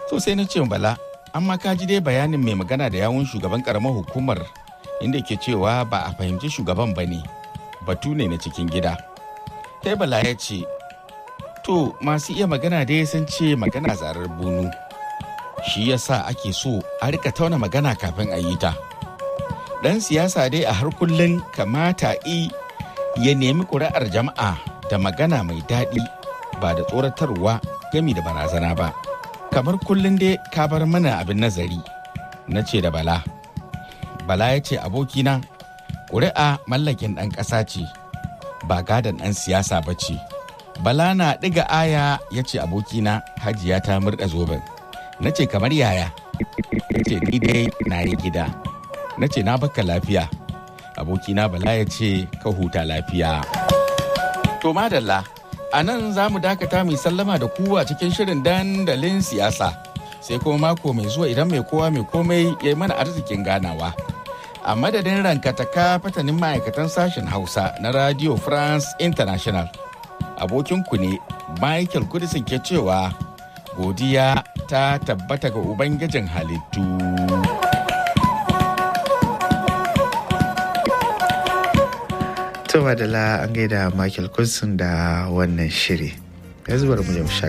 so sai na ce bala amma ka ji dai bayanin mai magana da yawun shugaban karamar hukumar inda ke cewa ba a fahimci shugaban ba ne batu ne na cikin gida sai bala ya ce to masu iya magana dai sun ce magana zarar bunu shi yasa ake so a rika tauna magana kafin a yi ta dan siyasa dai a har kullum kamata i ya nemi ƙuri'ar jama'a da magana mai daɗi ba da tsoratarwa gami da barazana ba kamar kullum dai ka bar mana abin nazari na ce da bala bala ya ce abokina ƙuri'a mallakin ɗan ƙasa ce ba gadon ɗan siyasa ba ce bala na ɗiga aya ya ce abokina hajiya ta murɗa zoben na ce kamar yaya ya ce ni dai na yi gida na ce na baka lafiya abokina bala ya ce ka huta lafiya to madalla a nan za mu dakata mai sallama da ku a cikin shirin dandalin siyasa sai kuma mako mai zuwa idan mai kowa mai komai ya yi mana arzikin ganawa a madadin rankataka fatanin ma'aikatan sashen hausa na radio france international abokinku ne michael kudisin ke cewa godiya ta tabbata ga ubangijin halittu To da la an gaida Michael Kunsun da wannan shiri. Yanzu bari mu je mu